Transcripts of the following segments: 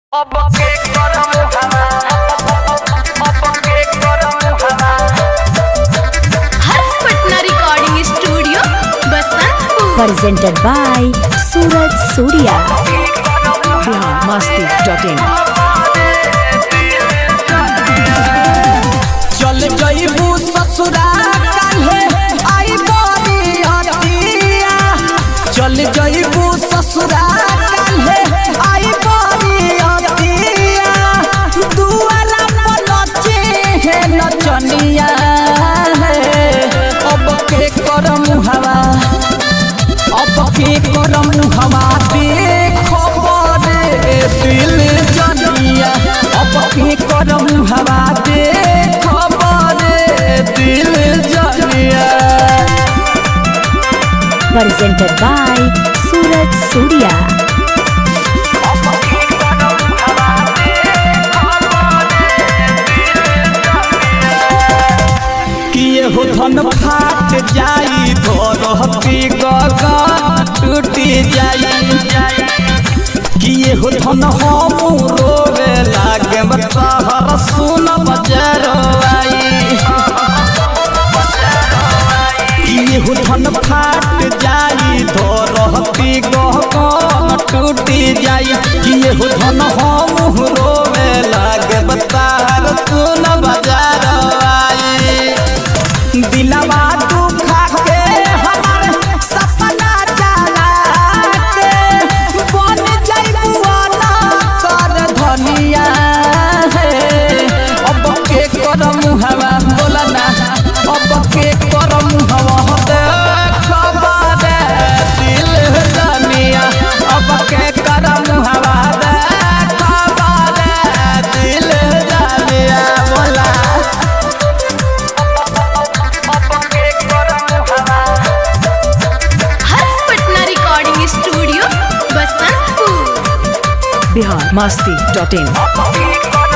अब के करम हवा अब के करम हवा Harsh Patna recording studio Basantpur presented by Suraj Surya. biharmasti.in चल जइबू ससुरा काल्हे आई बड़ी हटिया चल जइबू ससुरा काल्हे आई बड़ी हटिया दुआरा पर नचे हे नचनिया हे अब के करम हवा अब के करम हवा देखो बड़े दिल जनिया अब के करम हवा देखो बड़े दिल जनिया Presented by Suraj Surya. किए हो धन फाट जाई धरती गगन टूटी जाई किए हो धन हम रोवे लागे तहर सुन बजरवाई किए हो धन फाट जाई धरती गगन टूटी जाई किए हो धन हम रोवे लागे तहर सुन बजरवाई दिलवा दुखा के हमार सपना जला के बन जाइबू ना कर धनिया हे अब के करम हवा बोला ना अब के करम हवा दे खबर दिल धनिया अब के करम हवा दे खबर दिल धनिया बोला Harsh Patna recording studio Basantpur biharmasti.in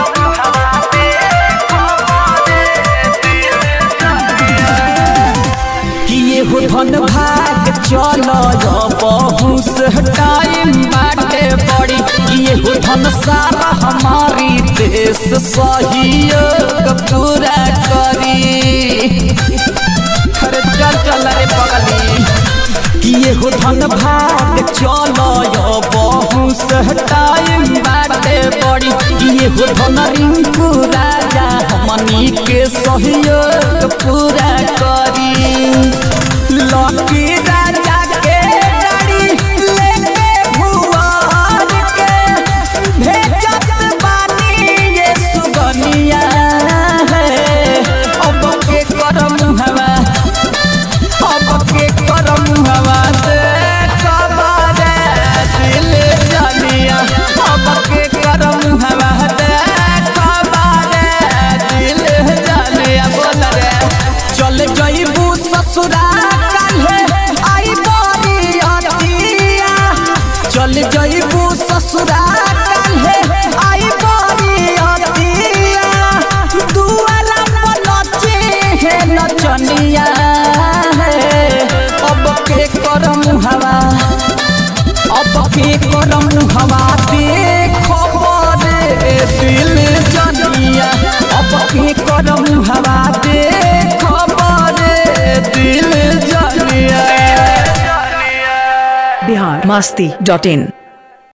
किए हो धन भाग चलो बहुस टाइम बाटे बड़ी किए हो धन सारा हमारी देश सहयोग पूरा करी अरे चल चल रे पगली किए हो धन भाग चलो बहुस टाइम बाटे बड़ी किए हो धन रिंकू राजा हमनी के सहयोग पूरा करी लकी राजा के गाड़ी लेके भुवन के भेजत बानी ये सुगनिया है अब के करम हवा अब के करम हवा दे कबारे दिल जानिया अब के करम हवा दे कबारे दिल जानिया बोल रे चल जइबू ससुरा काल्हे आई बड़ी हटिया चल जइबू ससुरा काल्हे आई बड़ी हटिया दुआरा पर नचे हे नचनिया हे अब के करम हवा अब के करम हवा देखो बड़े दिल जनिया अब के करम हवा देखो बड़े दिल जनिया biharmasti.in